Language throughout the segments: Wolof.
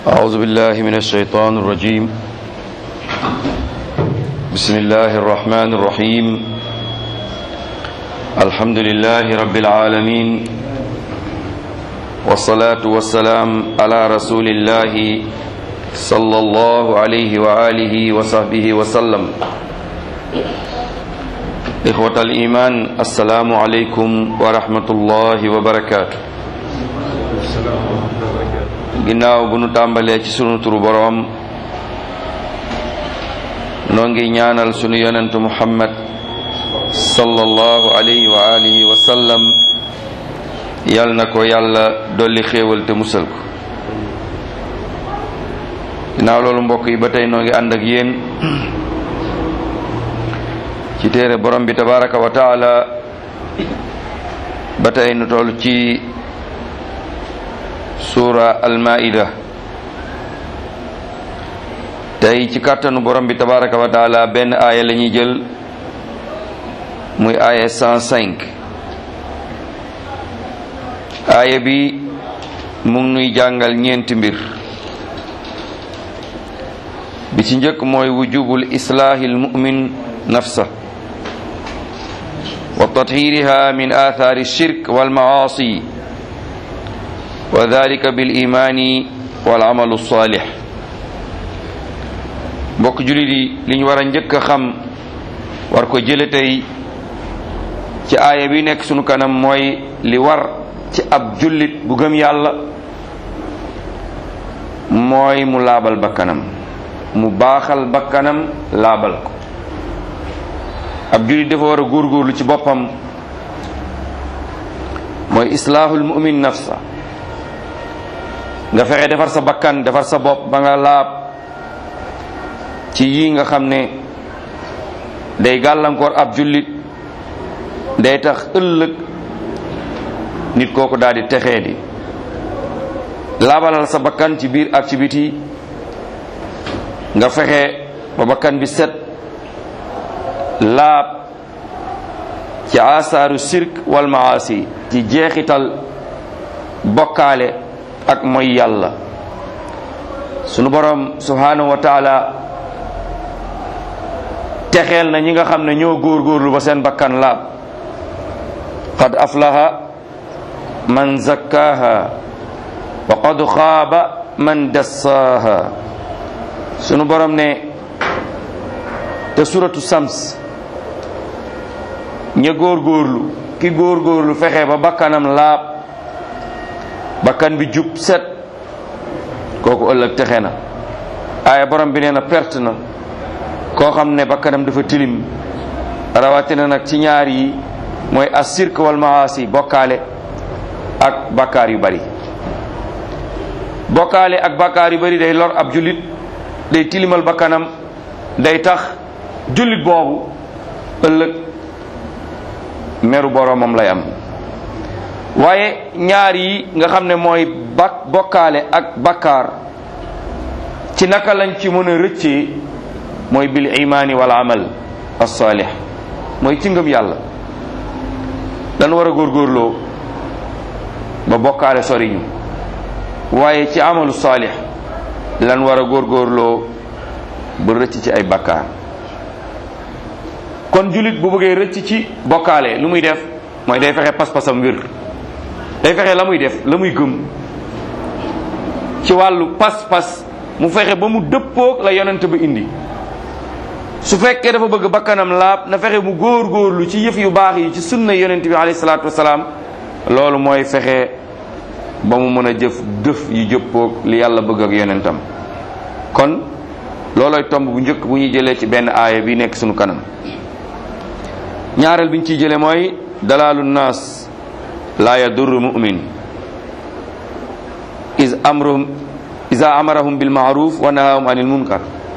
أعوذ بالله من الشيطان الرجيم بسم الله الرحمن الرحيم الحمد لله رب العالمين والصلاة والسلام على رسول الله صلى الله عليه وآله وصحبه وسلم إخوة الإيمان السلام عليكم ورحمة الله وبركاته ginnaaw bu nu tàmbalee ci sunu turu boroom noo ngi ñaanal sunu yonentu muhammad sallallahu alayhi wa alihi wa sallam yal na ko yàlla dolli xéewal te musal ko ginnaaw loolu mbokk yi ba tey noo ngi ànd ak yéen ci téere borom bi tabaraka wa taala ba tey nu toll ci suura almaida tey ci kàttanu borom bi tabaraka wa taala benn aaya la ñuy jël muy aaya 105 aaya bi mu ngi nuy jàngal ñeenti mbir bi ci njëkk mooy wujubul islaahi almumin nafsa wa tathiriha min athari shirk walmaasi wa dalika bil imaani wal amalu saalix mbokk jullit yi li ñu war a njëkk a xam war ko jële tey ci aaya bi nekk sunu kanam mooy li war ci ab jullit bu gëm yàlla mooy mu laabal bakkanam mu baaxal bakkanam laabal ko ab jullit dafa war a góorgóorlu ci boppam mooy islaahul mu'min nafsa nga fexe defar sa bakkan defar sa bopp ba nga laab ci yii nga xam ne day gàllankoor ab jullit day tax ëllëg nit kooku daal di texee di laabalal sa bakkan ci biir ak ci biti nga fexe ba bakkan bi set laab ci asaaru sirk wal maasi ci jeexital bokkaale ak mooy yàlla sunu borom subhanahu wa taala texeel na ñi nga xam ne ñoo góorgóorlu ba seen bakkan laab qad aflaha man zakkaha wa qad xaaba man dassaaha sunu borom ne te suratu sams ña góorgóorlu ki góorgóorlu fexe ba bakkanam laab bakkan bi jub set kooku ëllëg texe na aaya borom bi nee na perte na koo xam ne bakkanam dafa tilim rawatina nag ci ñaar yi mooy assirk wal maasi bokkaale ak bakkaar yu bari bokkaale ak bakkaar yu bari day lor ab jullit day tilimal bakkanam day tax jullit boobu ëllëg meru boromam lay am waaye ñaar yi nga xam ne mooy bak bokkaale ak bakkaar ci naka lañ ci mën a rëccee mooy bil imaani wal amal as-salih mooy ci ngëm yàlla dan war a góorgóorloo ba bokkaale soriñu waaye ci amalu salih lan war a góorgóorloo ba rëcc ci ay bakkaar kon jullit bu bëggee rëcc ci bokkaale lu muy def mooy day fexe pas-pasam wér day fexe la muy def la muy gëm ci wàllu pas-pas mu fexe ba mu dëppoog la yonent ba indi su fekkee dafa bëgg bakkanam laab na fexe mu góor-góorlu ci yëf yu baax yi ci sunna yonent bi alayhi salaatu wasalaam loolu mooy fexe ba mu mën a jëf dëf yu jëppoog li yàlla bëgg ak yonentam kon loolooy tomb bu njëkk bu ñuy jëlee ci benn aaya bi nekk sunu kanam ñaareel bi ñu ciy jëlee mooy dalaalu naas laa yadurru mu'min is amruhum isa amarahum bil ma'ruf wa nahahum anil munkar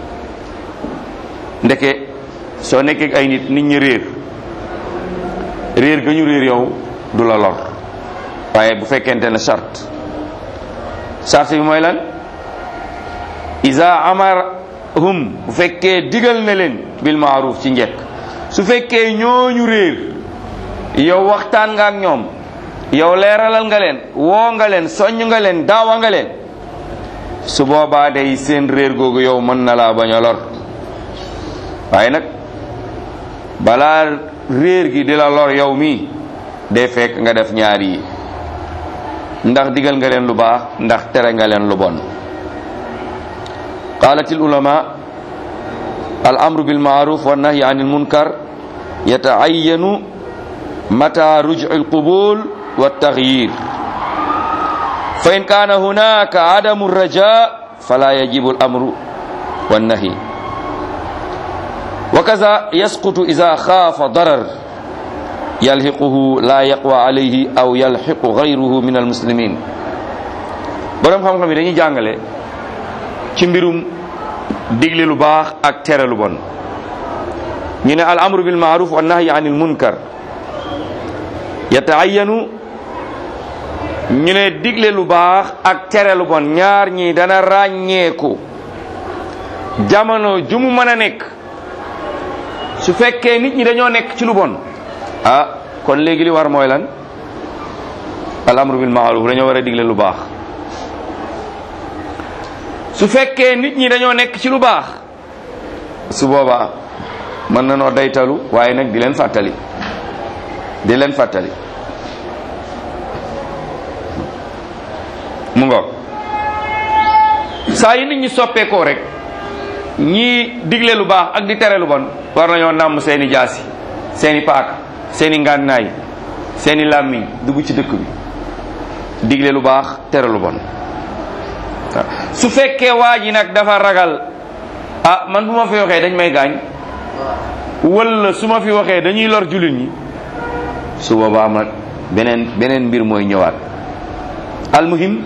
ndeke soo nekkee ay nit nit ñi réer réer ga ñu réer yow du la lor waaye bu fekkente ne charte charte bi mooy lan isa amarahum bu fekkee digal na leen bil ma'ruf ci njekk su fekkee ñooñu réer yow waxtaan nga ak ñoom yow leeralal nga leen woo nga leen soññ nga leen daawa nga leen su boobaa day seen réer googu yow mën na laa bañ a lor waaye nag balaa réer gi di la lor yow mii day fekk nga def ñaar yi ndax digal nga leen lu baax ndax tere nga leen lu bon qalat al ulama al amru bil ma'ruf wa nahyi anil munkar yata'ayyanu mata ruj'u al qubul wa taghyir fa in kana hunaka adamu raja fala yajibu al amru wan nahyi wa kaza yasqutu idha khafa darar yalxiquhu la yaqwa alayhi aw yalxiqu gayruhu min almuslimin borom xam-xam yi dañuy jàngale ci mbirum digle lu baax ak tere lu bon ñu ne al amru bil maaruf wa nahyi anil munkar yataayanu ñu ne digle lu baax ak tere lu bon ñaar ñi dana ràññeeku jamono ju mu mën a nekk su fekkee nit ñi dañoo nekk ci lu bon ah kon léegi li war mooy lan al amru bil maaruf dañoo war a digle lu baax su fekkee nit ñi dañoo nekk ci lu baax su boobaa mën na noo daytalu waaye nag di leen fàttali di leen fàttali mu ngoog saa yi nit ñi soppeekoo rek ñii digle lu baax ak di tere lu bon war nañoo nàmm seeni jaasi seeni paaka seeni ngànnaay seeni làmmiñ dugg ci dëkk bi digle lu baax tere lu bon waaw su fekkee waa ji nag dafa ragal ah man bu ma fi waxee dañ may gaañ wala su ma fi waxee dañuy lor jullit ñi su boobaa nag beneen beneen mbir mooy ñëwaat almuhim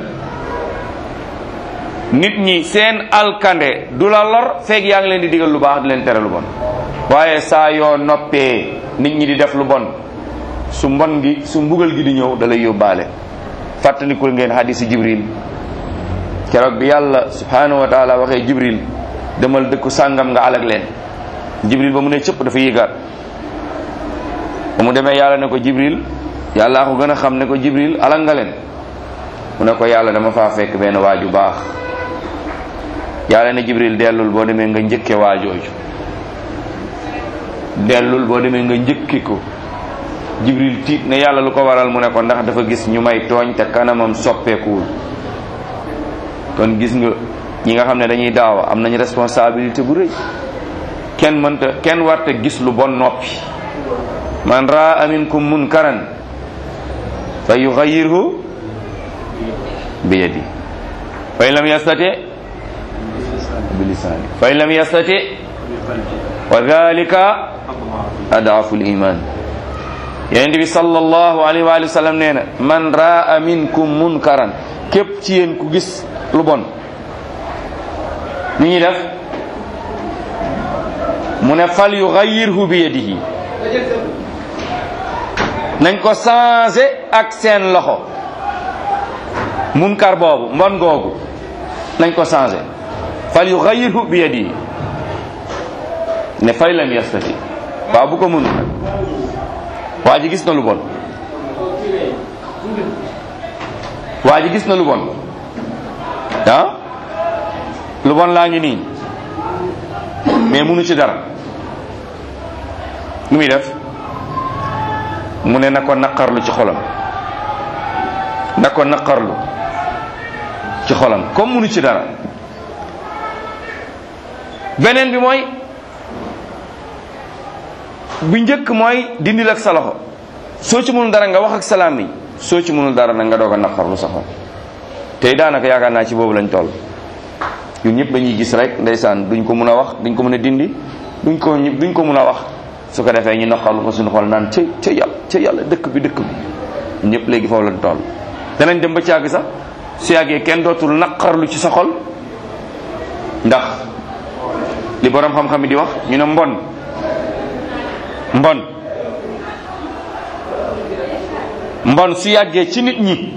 nit ñi seen alkande du la lor feeg yaa ngi leen di digal lu baax di leen tere lu bon waaye saa yoo noppee nit ñi di def lu bon su mbon gi su mbugal gi di ñëw da lay yóbbaale fàttalikul ngeen hadisi jibril keroog bi yàlla subhanahu wa taala waxee jibril demal dëkku sàngam nga alag leen jibril ba mu ne cëpp dafa yéegaat ba mu demee yàlla ne ko jibril yàllaa ko gën a xam ne ko jibril alag nga leen mu ne ko yàlla dama faa fekk benn waaju baax yàlla ne jibril dellul boo demee nga njëkke waajooju dellul boo demee nga njëkki ko jibril tiit ne yàlla lu ko waral mu ne ko ndax dafa gis ñu may tooñ te kanamam soppeekuwul kon gis nga ñi nga xam ne dañuy daawa am nañ responsabilité bu rëy kenn mënta kenn warta gis lu bon noppi man raa minkum munkaran fa yuxayirhu bi yadi fa in lam yastati bi lisani fa in lam yastati wa dhalika adaafu liman yonent bi sallallahu alayhi wa sallam nee na man raa minkum munkaran képp ci yéen ku gis lu bon ni ñuy def mu ne fal yughayirhu bi yadihi nañ ko changé ak seen loxo munkar boobu mbon googu nañ ko changé fal yughayirhu bi yadihi ne fay lam yastati waaw bu ko mënul nag waa ji gis na lu bon waa ji gis na lu bon ah lu bon laa ngi nii mais munu ci dara nu muy def mu ne na ko naqarlu ci xolam na ko naqarlu ci xolam comme munu ci dara beneen bi mooy bu njëkk mooy dindil ak sa loxo soo ci mënul dara nga wax ak salaam yi soo ci mënul dara nag nga doog a naqarlu sa xol tey daanaka yaakaar naa ci boobu lañ toll ñun ñëpp dañuy gis rek ndeysaan duñ ko mën a wax duñ ko mën a dindi duñ ko duñ ko mën a wax su ko defee ñu naqarlu ko suñu xol naan ca ca yàlla ca yàlla dëkk bi dëkk bi ñun ñëpp léegi foofu lañ toll danañ dem ba ci yàgg sax su yàggee kenn dootul naqarlu ci sa xol ndax li borom xam-xam yi di wax ñu ne mbon mbon mbon su yàggee ci nit ñi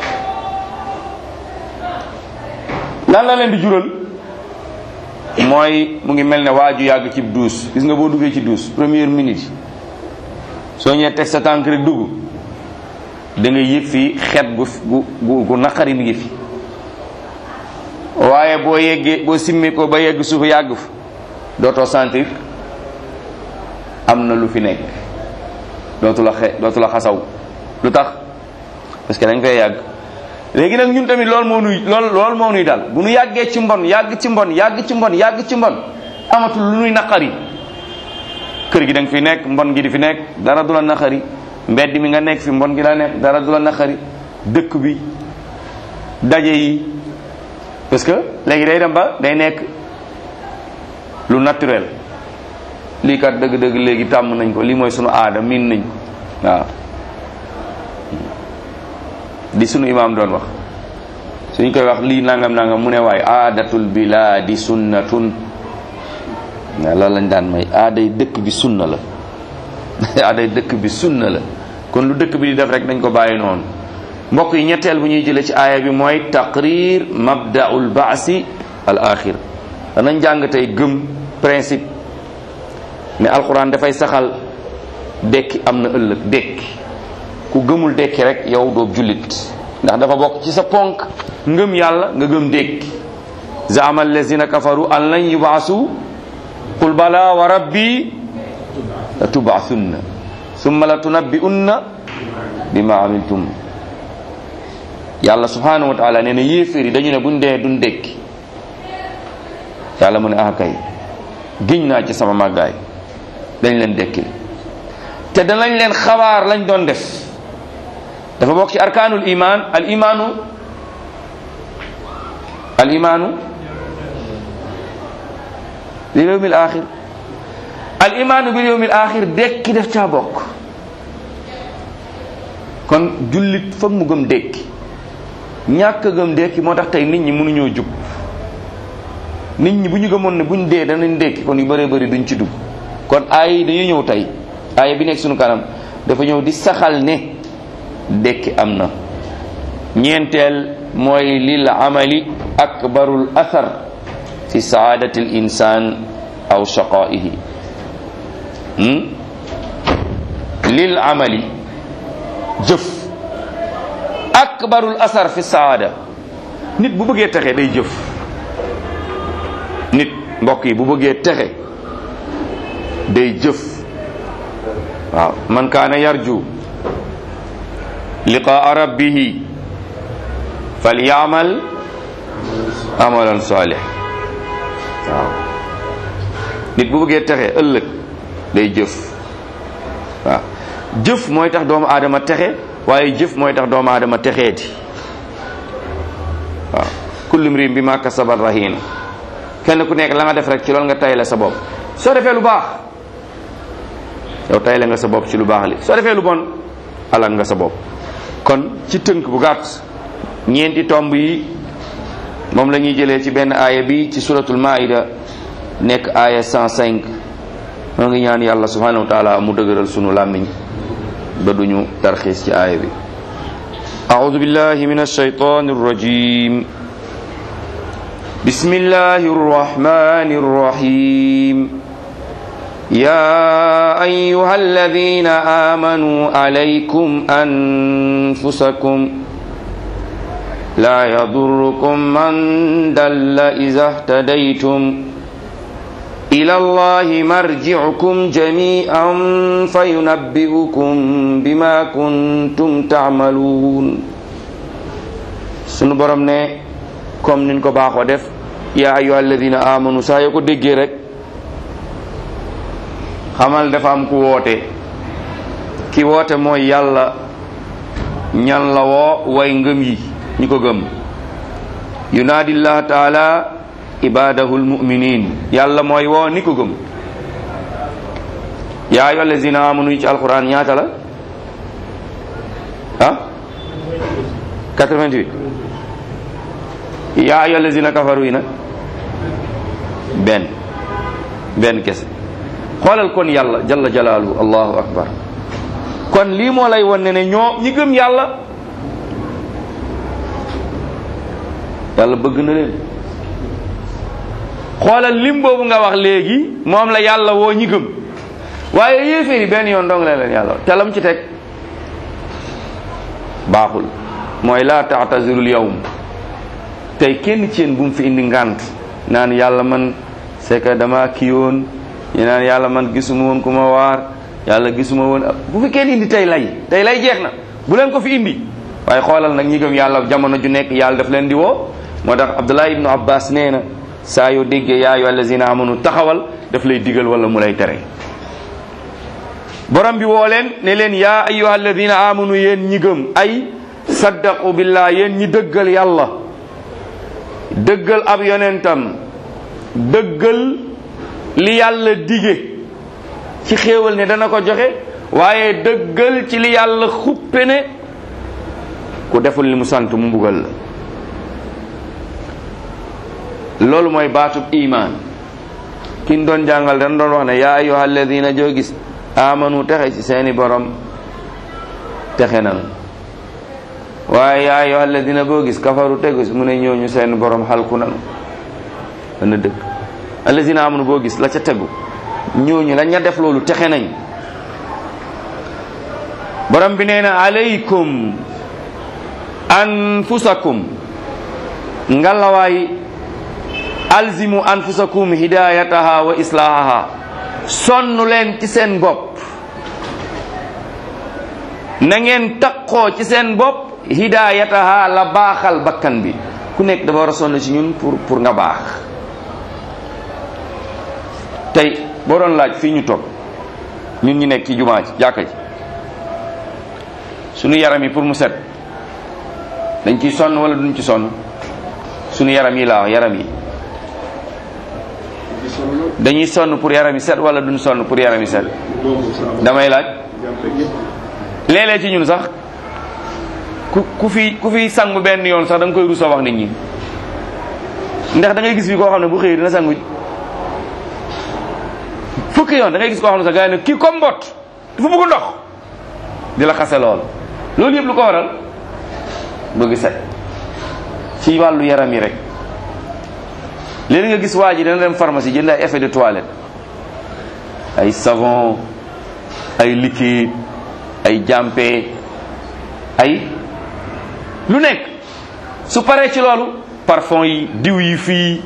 lan la leen di jural mooy mu ngi mel ne waaju yàgg ci duus gis nga boo duggee ci duus première minute soo ñëwee teg sa tànk rek dugg da nga yëg fii xet gu gu gu naqari mi ngi fi waaye boo yeggee boo simmi ko ba yegg suuf yàgg fa dootoo sentir am na lu fi nekk dootu la xe dootu la xasaw lu tax parce que dañ fay yàgg léegi nag ñun tamit loolu moo nuy lool loolu moo nuy dal bu nu yàggee ci mbon yàgg ci mbon yàgg ci mbon yàgg ci mbon amatul lu nuy naqari kër gi da nga fi nekk mbon gi di fi nekk dara du la naqari mbedd mi nga nekk fi mbon gi la nekk dara du la naqari dëkk bi daje yi parce que léegi day dem ba day nekk lu naturel lii kat dëgg-dëgg léegi tàmm nañ ko lii mooy sunu aada miin nañ ko waaw di sunu imaam doon wax suñ koy wax lii nangam nangam mu ne waaye aadatul bilaadi sunnatun waaw loolu lañ daan may aaday dëkk bi sunna la aaday dëkk bi sunna la kon lu dëkk bi di def rek dañ ko bàyyi noonu mbokk yi ñetteel bu ñuy jëlee ci aaya bi mooy taqrir mabdaul baasi al axir danañ jàng tey gëm principe ne alquran dafay saxal dekki am na ëllëg dekki ku gëmul dekki rek yow doo jullit ndax dafa bokk ci sa ponk ngëm yàlla nga gëm dekki zaama allazina kafaru an lan yubaasu qul bala wa rabbi la tubaasunna summa la tunabbi'unna bima amiltum yàlla subhanahu wa taala nee na yéeféer yi dañu ne buñ dee duñ dekki yàlla mu ne ah kay giñ naa ci sama màggaay dañ leen dekkil te danañ leen xabaar lañ doon def dafa bokk ci arkaanul iman al imaanu al imaanu bil yawmil axir al imaanu bil yawmil axir dekki def caa bokk kon jullit foog mu gëm dekki ñàkk a gëm dekki moo tax tey nit ñi mënuñoo jub nit ñi bu ñu gëmoon ne buñ dee danañ dekki kon yu bëree bëri duñ ci dugg kon aay yi dañuy ñëw tey aaya bi nekk sunu kanam dafa ñëw di saxal ne dekki am na ñeenteel mooy lil amali akbarul athar fi saadati l insan aw shaqaihi lil amali jëf akbarul asar fi saada nit bu bëggee texe day jëf nit mbokk yi bu bëggee texe day jëf waaw man kaana yarju liqaa rabbihi falyamal amalan salih waaw nit bu bëggee texe ëllëg day jëf waaw jëf mooy tax doomu aadama texe waaye jëf mooy tax doomu aadama texeeti waaw kullu mriin bi ma kasaba rahin kenn ku nekk la nga def rek ci loolu nga tayle sa bopp soo defee lu baax yow tayle nga sa bopp ci lu baax li soo defee lu bon alal nga sa bopp kon ci tënk bu gàtt ñeenti tomb yi moom la ñuy jëlee ci benn aaya bi ci suratul maida nekk aaya 105 moo ngi ñaan yàlla subhanahu wa taala mu dëgëral sunu làmmiñ ba duñu tarxiis ci aaya bi أعوذ بالله من الشيطان الرجيم بسم الله الرحمن الرحيم يا أيها الذين آمنوا عليكم أنفسكم لا يضركم من دل إذا اهتديتم إلى الله مرجعكم جميعا فينبئكم بما كنتم تعملون sunu borom ne comme niñ ko baaxoo def yaa ayyuha alladina amanu saa yoo ko déggee rek xamal dafa am ku woote ki woote mooy yàlla ñan la woo way ngëm yi ñu ko gëm yunaadillah taala ibadahu lmuminin yàlla mooy woo ni ko gëm yaa ayyuha allazina amanu yi ci alquran ñaata la ah 88 yaa ayyuha allazina kafaru yi nag benn benn kese xoolal kon yàlla jalla jalaaluhu allahu akbar kon lii moo lay won ne ne ñoo ñi gëm yàlla yàlla bëgg na leen xoolal lim boobu nga wax léegi moom la yàlla woo ñi gëm waaye yéeféer yi benn yoon dong la leen yàlla te lam ci teg baaxul mooy laa taatazirul yawm tey kenn ci yéen bu mu fi indi ngànt naan yàlla man c'est que dama kii woon ñu naan yàlla man gisuma woon ku ma waar yàlla gisuma woon bu fi kenn indi tey lay tey lay jeex na bu leen ko fi indi waaye xoolal nag ñi gëm yàlla jamono ju nekk yàlla daf leen di woo moo tax Abdullah ibnu Abbas nee na saa yoo déggee yaa ayyuha allazina amanu taxawal daf lay digal wala mu lay tere borom bi woo leen ne leen yaa ayyuha alladina amanu yéen ñi gëm ay saddaqu billah yéen ñi dëggal yàlla dëggal ab yonentam dëggal li yàlla dige ci xéewal ne dana ko joxe waaye dëggal ci li yàlla xuppe ne ku deful li mu sant mu mbugal la loolu mooy baatub iman kin doon jàngal dañ doon wax ne yaa ayyuha alladina joo gis amanu texe ci seeni borom texe nan waaye yaa ayyuha alladina boo gis kafaru tegu mu ne ñooñu seeni borom xalku nanu dana dëgg alladina amanu boo gis la ca tegu ñooñu la ña def loolu texe nañ borom bi nee na alaykum anfusakum ngalawaay alzimu anfusakum hidayataha wa islahaha sonn leen ci seen bopp na ngeen taqoo ci seen bopp hidayataha la baaxal bakkan bi ku nekk dafa war a sonn ci ñun pour pour nga baax tey boo doon laaj fii ñu toog ñun ñu nekk ci jumaa ji jàkka ji suñu yaram yi pour mu set dañ ciy sonn wala duñ ci sonn suñu yaram yi laa wax yaram yi dañuy sonn pour yaram yi set wala duñ sonn pour yaram yi set damay laaj léeg-léeg ci ñun sax ku ku fi ku fi sangu benn yoon sax da nga koy rusoo wax nit ñi ndax da ngay gis fi koo xam ne bu xëyee dina sangu fukki yoon da ngay gis koo xam ne sax gars yi ne kii comme mbott dafa bëgg ndox di la xase lool loolu yëpp lu ko waral bëgg set ci wàllu yaram yi rek léegi nga gis waa ji dana dem pharmacie jënd ay effet de toilette ay savon ay liquide ay jàmpe ay lu nekk su paree ci loolu parfum yi diw yi fii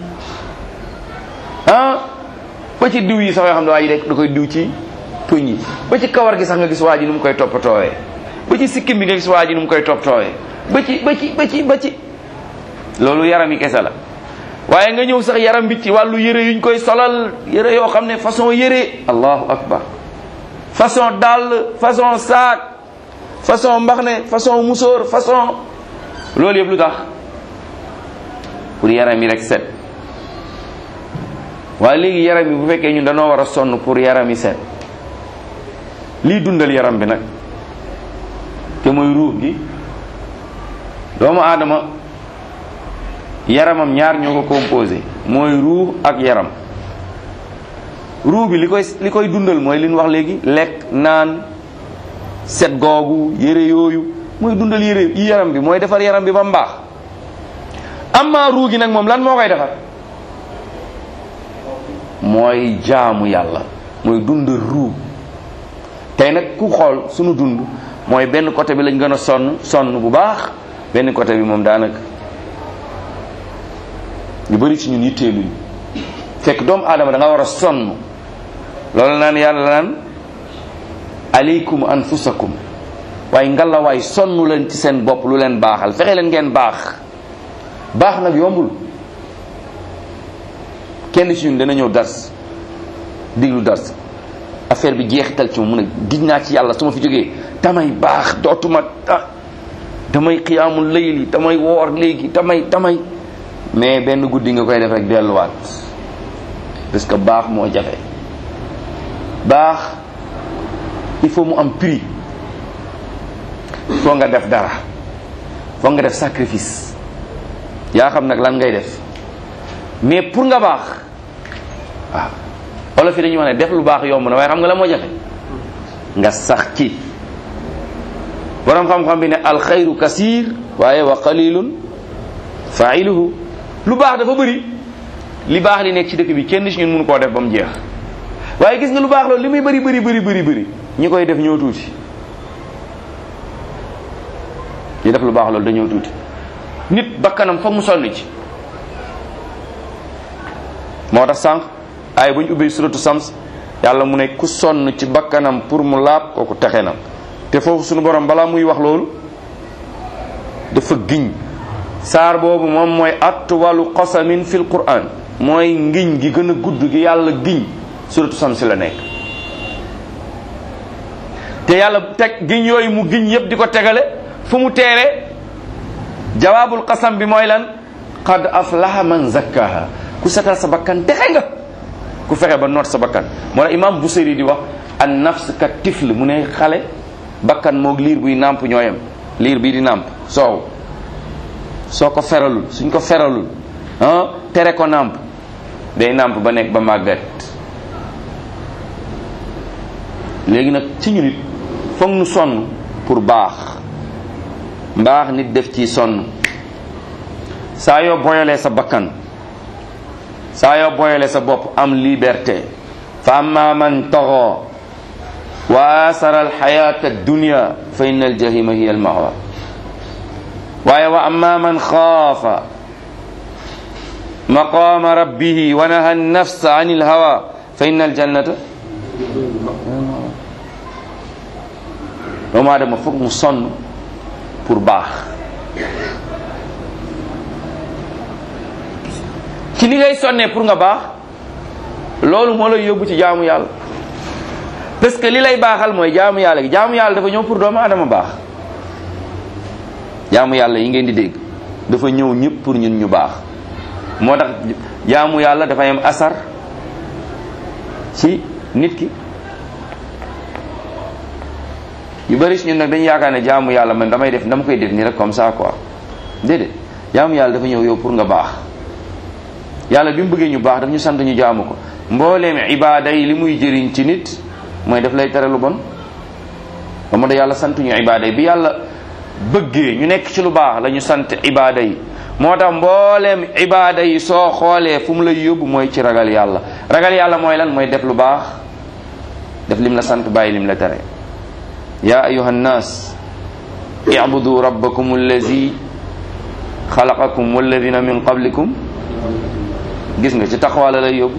ah ba ci diw yi sax yoo xam ne waa ji da koy diw ci tuñ yi ba ci kawar gi sax nga gis waa ji nu mu koy toppatoowee ba ci sikkim bi nga gis waa ji nu mu koy toppatoowee ba ci ba ci ba ci ba ci loolu yaram yi kese la waaye nga ñëw sax yaram bi ci wàllu yére yuñ koy solal yére yoo xam ne façon yére allahu akbar façon dàll façon saak façon mbaxne façon musóor façon loolu yëpp lu tax pour yaram yi rek set waaye léegi yaram yi bu fekkee ñun dañoo war a sonn pour yaram yi set lii dundal yaram bi nag te mooy ruux gi doomu aadama yaramam ñaar ñoo ko composé mooy ruux ak yaram ruux bi li koy li koy dundal mooy li ñu wax léegi lekk naan set googu yére yooyu mooy dundal yére yi yaram bi mooy defar yaram bi ba mbaax amma ruux gi nag moom lan moo koy defar mooy jaamu yàlla mooy dundal ruux tey nag ku xool sunu dund mooy benn côté bi lañ gën a sonn sonn bu baax benn côté bi moom daanaka ñu bëri ci ñun yitteeluñ fekk doomu aadama da nga war a sonn loolu naan yàlla naan aleykum anfusakum waaye ngalawaay sonn leen ci seen bopp lu leen baaxal fexe leen ngeen baax baax nag yombul kenn ci ñun dana ñëw dars diglu dars affaire bi jeexital ci moom mu ne gis naa ci yàlla su ma fi jógee damay baax dootuma ah damay xiyaamul layli damay woor léegi damay damay mais benn guddi nga koy def rek delluwaat parce que baax moo jafe baax il faut mu am prix foo nga def dara foo nga def sacrifice yaa xam nag lan ngay def mais pour nga baax waaw olof yi dañuy wax ne def lu baax yomb na waaye xam nga la moo jafe nga sax ci borom xam-xam bi ne alxayru kasir waaye wa qalilun failuhu lu baax dafa bëri li baax li nekk ci dëkk bi kenn ci ñun mënu koo def ba mu jeex waaye gis nga lu baax loolu li muy bëri bëri bëri bëri bëri ñi koy def ñoo tuuti ñi def lu baax loolu dañoo tuuti nit bakkanam foog mu sonn ci moo tax sànq ay bu ñu ubbee suratu sams yàlla mu ne ku sonn ci bakkanam pour mu laab kooku texe na te foofu sunu borom balaa muy wax loolu dafa giñ saar boobu moom mooy atwalu qasamin fil quran mooy ngiñ gi gën a gudd gi yàlla giñ suratu sams la nekk te yàlla teg giñ yooyu mu giñ yépp di ko tegale fu mu teere jawaabul qasam bi mooy lan qad aflaha man zakkaha ku setal sa bakkan texe nga ku fexe ba noot sa bakkan moo tax imam Busiri di wax an nafs ka tifl mu ne xale bakkan moog liir buy nàmp ñooyam liir bii di nàmp soow soo ko feralul suñ ko feralul ah tere ko nàmp day nàmp ba nekk ba màggat léegi nag ci ñu nit foog nu sonn pour baax mbaax nit def ci sonn saa yoo boyalee sa bakkan saa yoo boyalee sa bopp am liberté fa amma man taxa wa asara alxayata addunia fa inna aljahima hiya almawa waaye wa amma man xaafa maqama rabbihi wa naha annafsa an ilhawa fa inna aljannata doomu aadama foog mu sonn pour baax ci ni ngay sonnee pour nga baax loolu moo lay yóbbu ci jaamu yàlla parce que li lay baaxal mooy jaamu yàlla gi jaamu yàlla dafa ñëw pour doomu aadama baax jaamu yàlla yi ngeen di dégg dafa ñëw ñëpp pour ñun ñu baax moo tax jaamu yàlla dafay am asar ci nit ki yu bari si ñun nag dañu yaakaar ne jaamu yàlla man damay def dama koy def nii rek comme ça quoi déedéet jaamu yàlla dafa ñëw yow pour nga baax yàlla bi mu bëggee ñu baax daf ñu sant ñu jaamu ko mbooleem ibaada yi li muy jëriñ ci nit mooy daf lay tere lu bon ba moo da yàlla sant ñu ibaada yi bi yàlla bëggee ñu nekk ci lu baax la ñu sant ibaada yi moo tax mbooleem ibaada yi soo xoolee fu mu lay yóbbu mooy ci ragal yàlla ragal yàlla mooy lan mooy def lu baax def lim la sant bàyyi lim la tere ya ayuha nnas ibudu rabbakum allazi xalaqakum walladina min qablikum gis nga ci taxawaa la lay yóbbu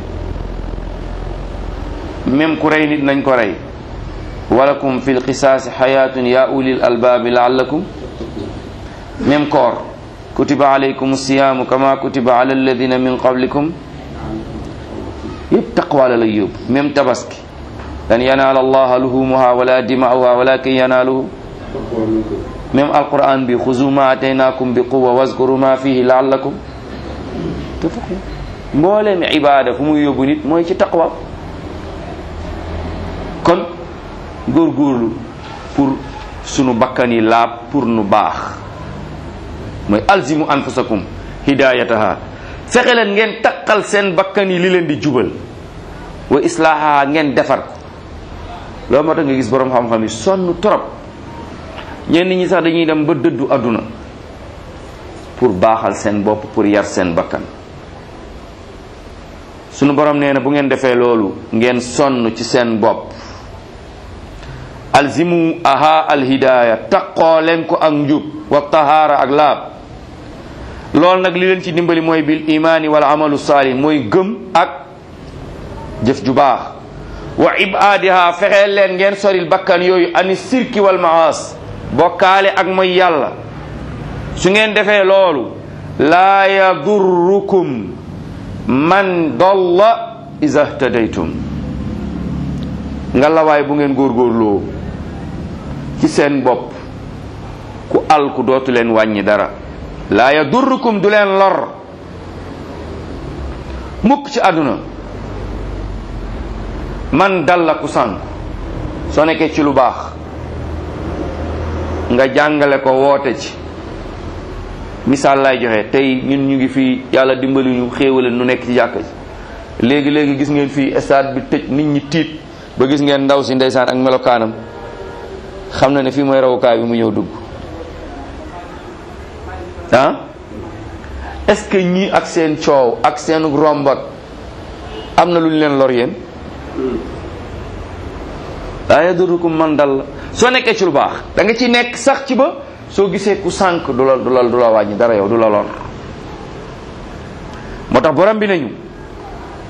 même ku rey nit nañ ko rey walakum fi lqisaasi xayatun ya ulil albaabi laallakum même koor kutiba alaykum siyaamu kama kutiba ala alladina min qablikum yëpp taqwa la lay yóbbu même tabaski lan yanaala allaha luhumuha wala dima'uha walakin yanaaluhu même alquran bi xuzu ma ataynakum bi quwa wazkuru ma fihi laallakum tattaqun mbooleem ibaada fu muy yóbbu nit mooy ci taqwa kon góorgóorlu pour sunu bakkan yi laab pour nu baax mooy alzimu anfusakum hidayataha fexe leen ngeen taqal seen bakkan yi li leen di jubal wa islaaha ngeen defar ko loolu moo tax nga gis boroom xam-xam yi sonn trop ñenn ñi sax dañuy dem ba dëddu àdduna pour baaxal seen bopp pour yar seen bakkan sunu borom nee na bu ngeen defee loolu ngeen sonn ci seen bopp alzimu aha alhidaya taqoo leen ko ak njub wa tahaara ak laab loolu nag li leen ci dimbali mooy bil imaani wal amalu saalih mooy gëm ak jëf ju baax wa ibaadiha fexeel leen ngeen soril bakkan yooyu ani sirki wal maas bokkaale ak mooy yàlla su ngeen defee loolu laa yadurrukum man dolla iza htadaytum nga lawaay bu ngeen góorgóorloo ci seen bopp ku al ku dootu leen wàññi dara laa yadurrukum du leen lor mukk ci àdduna man dalla ku sànk soo nekkee ci lu baax nga jàngale ko woote ci misaal lay joxe tey ñun ñu ngi fii yàlla dimbali ñu xéewale nu nekk ci jàkka ji léegi léegi gis ngeen fii stade bi tëj nit ñi tiit ba gis ngeen ndaw si ndeysaan ak melokaanam xam na ne fii mooy rawukaay bi mu ñëw dugg ah est-ce que ñii ak seen coow ak seen rombat am na lu ñu leen lor yéen laa yadurukum man dal soo nekkee ci lu baax da nga ci nekk sax ci ba soo gisee ku sànq du la du la du la wàññi dara yow du la lor moo tax borom bi nañu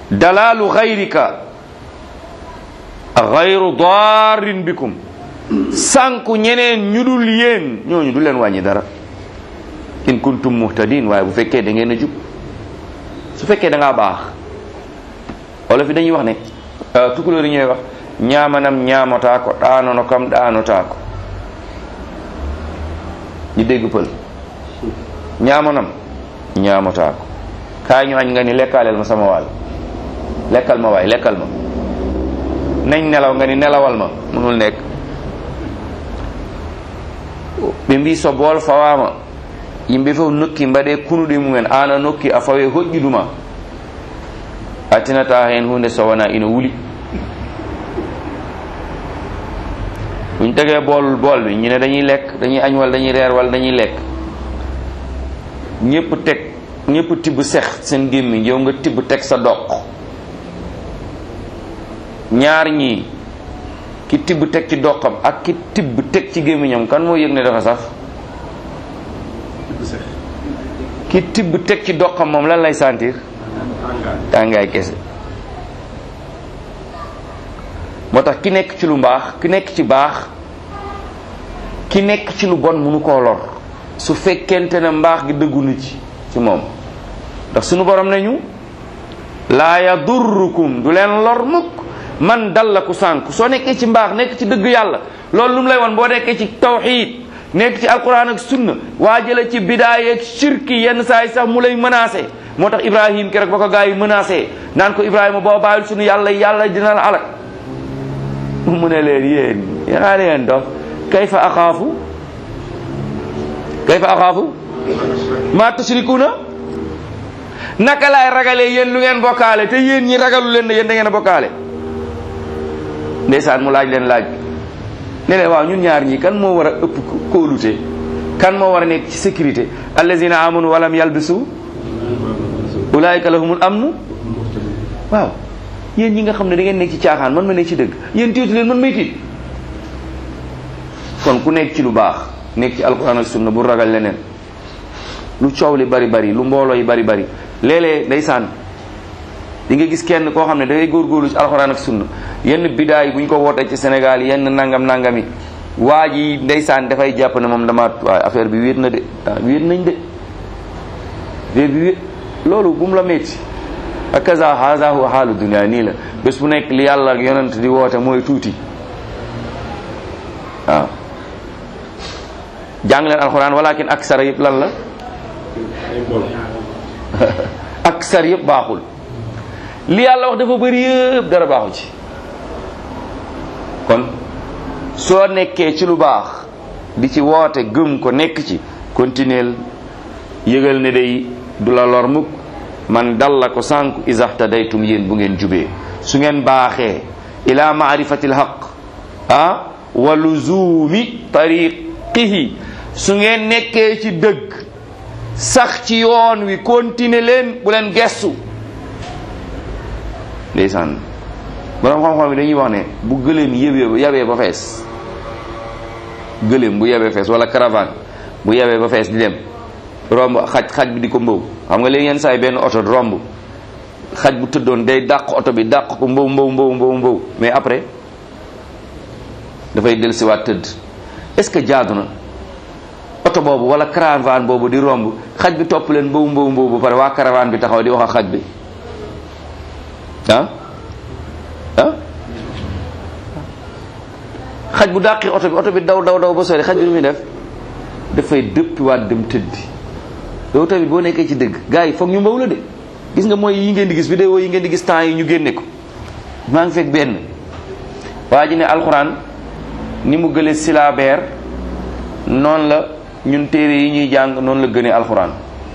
dalaalu xayrika xayru daarin bikum sànku ñeneen ñu dul yéen ñooñu du leen wàññi dara in kuntum muhtadin waaye bu fekkee da ngeen a jub su fekkee da ngaa baax wala fi dañuy wax ne tukulóor yi ñooy wax ñaamanam ñaamataa ko ɗaanono kam ɗaanotaa ko ñu dégg pël ñaamanam ñaamataa ko kaay ñu añ nga ni lekkaaleel ma sama wàll lekkal ma waay lekkal ma nañ nelaw nga ni nelawal ma mënul nekk ɓe mbi so bool fawama yimɓe fof nokki mbaɗe kunuɗe mumen an a nokki a fawe hoƴƴiduma a tinata hen hunde so wona ina wuli buñ tegee bool bool bi ñu ne dañuy lekk dañuy añ wala dañuy reer wala dañuy lekk ñëpp teg ñëpp tibb sex seen gémmiñ yow nga tibb teg sa doq ñaar ñii ki tibb teg ci doqam ak ki tibb teg ci gémmiñam kan moo yëg ne dafa saf ki tibb teg ci doqam moom lan lay sentir tàngaay kese moo tax ki nekk ci lu mbaax ki nekk ci baax ki nekk ci lu bon mënu koo lor su fekkente ne mbaax gi dëggu na ci ci moom ndax sunu borom nañu laa yadurrukum du leen lor mukk man dal la ku sànk soo nekkee ci mbaax nekk ci dëgg yàlla loolu lu mu lay wan boo nekkee ci tawxiid nekk ci alquran ak sunna waa jële ci bidaay ak shirki yenn saa yi sax mu lay menacé moo tax ibrahim keroog ba ko gaa yi menacé naan ko ibrahima boo bàyyil sunu yàlla yàlla dina la alak mu ne leen yéen yanaa leen dof kayfa axaafu kayfa axaafu ma tushrikuuna naka laay ragalee yéen lu ngeen bokkaale te yéen ñi ragalu leen ne yéen da ngeen a bokkaale ndeysaan mu laaj leen laaj ne leen waaw ñun ñaar ñii kan moo war a ëpp kóolute kan moo war a nekk ci sécurité allazina amanu walam yalbisu ulaayika lahumul amnu waaw yéen ñi nga xam ne da ngeen nekk ci caaxaan man ma nekk ci dëgg yéen tiitu leen man may tiit kon ku nekk ci lu baax nekk ci alquran ak sunna bu ragal leneen lu coow li bari bari lu mbooloo yi bari bari léeg-léeg ndeysaan di nga gis kenn koo xam ne dangay góorgóorlu ci alxuraan ak sunna yenn bidaay bu ñu ko wootee ci Sénégal yenn nangam nangami waa ji ndeysaan dafay jàpp ne moom dama waaye affaire bi wéet na de ah wéet nañ de affaire bi wéet loolu bu mu la métti akaza haza huwa xaalu dunia nii la bés bu nekk li yàlla ak yonent di woote mooy tuuti waaw jàng leen alxuraan walakin aksara yëpp lan la aksar yëpp baaxul li yàlla wax dafa bëri yëpp dara baaxu ci kon soo nekkee ci lu baax di ci woote gëm ko nekk ci continuel yëgal ne day du la lor mukk man dal la ko sànku isahtadaytum yéen bu ngeen jubee su ngeen baaxee ila maarifati lhaq ah wa luzumi tariqihi su ngeen nekkee ci dëgg sax ci yoon wi continuer leen bu leen gestu ndeysaan borom xam-xam yi dañuy wax ne bu gëléem yëbee yabee ba fees gëléem bu yabee fees wala caravane bu yabee ba fees di dem romb xaj xaj bi di ko mbow xam nga léegi yenn saa yi benn oto romb xaj bu tëddoon day dàq oto bi dàq ko mbow mbow mbow mbow mbow mais après dafay dellusiwaat tëdd est-ce que jaadu na oto boobu wala caravane boobu di romb xaj bi topp leen mbow mbow mbow ba pare waa caravane bi taxaw di wax ak xaj bi ah ah xaj bu dàqi oto bi oto bi daw daw daw ba sori xaj bi lu muy def dafay dëppiwaat dem tëddi yow tamit boo nekkee ci dëgg gars yi foog ñu mbaw la de gis nga mooy yi ngeen di gis vidéo yi ngeen di gis temps yi ñu génne ko maa ngi fekk benn waa ji ne alxuraan ni mu gële silabeer noonu la ñun téere yi ñuy jàng noonu la gënee alxuraan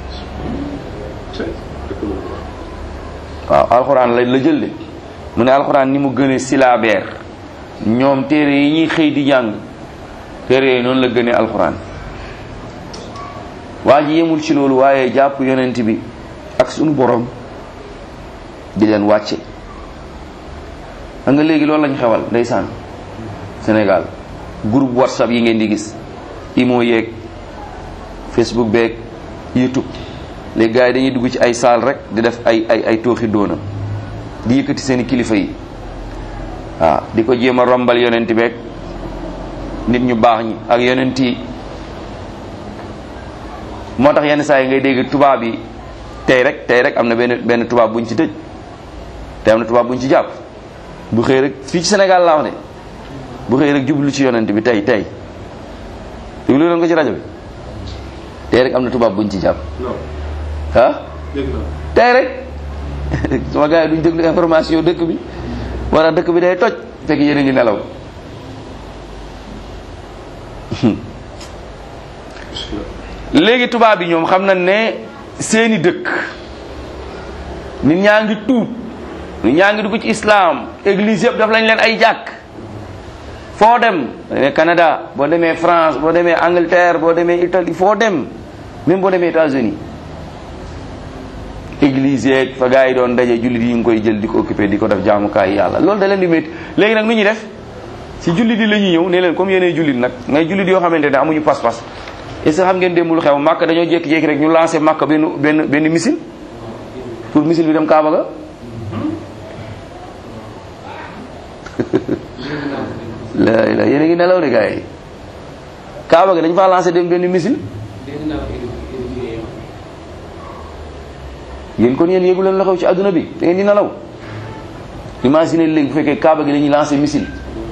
waaw alxuraan la la jël de mu ne alxuraan ni mu gënee silabeer ñoom téere yi ñuy xëy di jàng téere yooyu noonu la gënee alxuraan waa ji yemul ci loolu waaye jàpp yonent bi ak sunu borom di leen wàcce xam nga léegi loolu lañ xewal ndeysaan Sénégal groupe whatsapp yi ngeen di gis imo yeeg facebook beeg youtube léegi gars yi dañuy dugg ci ay saal rek di def ay ay ay tooxi doona di yëkkati seeni kilifa yi waaw di ko jéem a rombal yonent beeg nit ñu baax ñi ak yonent yi moo tax yenn saa yi ngay dégg tubaab yi tey rek tey rek am na benn benn tubaab buñ ci tëj te am na tubaab buñ ci jàpp bu xëy rek fii ci Sénégal laa wax ne bu xëy rek jublu ci yonent bi tey tey déglu leen ko ci rajo bi tey rek am na tubaab buñ ci jàpp ah tey rek sama gars yi duñ déglu information dëkk bi wala dëkk bi day toj fekk yéen a ngi nelaw léegi tubaab yi ñoom xam nañ ne seeni dëkk nit ñaa ngi tuub nit ñaa ngi dugg ci islam église yëpp daf lañ leen ay jàkk foo dem boo demee Canada boo demee France boo demee Angleterre boo demee Italie foo dem même boo demee États-Unis église yeeg fa gars yi doon daje jullit yi ngi koy jël di ko occupé di ko def jaamukaay yàlla loolu da leen di métti léegi nag nu ñuy def si jullit yi la ñuy ñëw ne leen comme yéenay jullit nag ngay jullit yoo xamante ne amuñu pas-pas est ce que xam ngeen démb lu xew màkk dañoo jékki-jékki rek ñu lancé màkk benn benn benn missile pour missile bi dem Kaaba ga la la yéen a ngi nelaw de gars yi Kaaba ga dañu faa lancé dem benn missile yéen kon yéen yéegu leen la xew ci adduna bi da ngeen di nelaw imagine léegi bu fekkee Kaaba gi dañuy lancé missile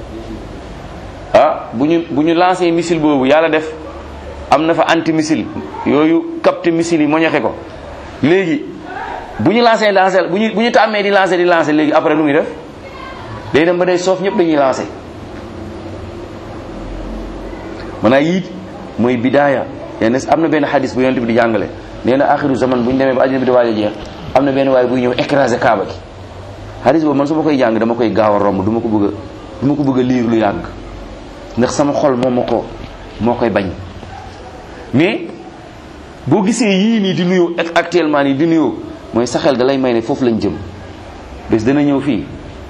ah bu ñu bu ñu lancé missile boobu yàlla def am na fa anti missile yooyu capté missile yi moñoxe ko léegi bu ñu lancé lancé bu ñu bu ñu tàmmee di lancé di lancé léegi après nu muy def day dem ba day soof ñëpp dañuy lancé maanaam yii mooy bidaaya yenn am na benn xadis bu yonent bi di jàngale nee na axiru zaman bu ñu demee ba àddina bi di waaj a jeex am na benn waay buy ñëw écrasé kaaba gi xadis boobu man su ma koy jàng dama koy gaaw a romb du ma ko bëgg a du ma ko bëgg a liir lu yàgg ndax sama xol moo ma ko moo koy bañ mais boo gisee yii nii di nuyoo actuellement nii di nuyoo mooy sa xel da lay may ne foofu lañ jëm bés dana ñëw fii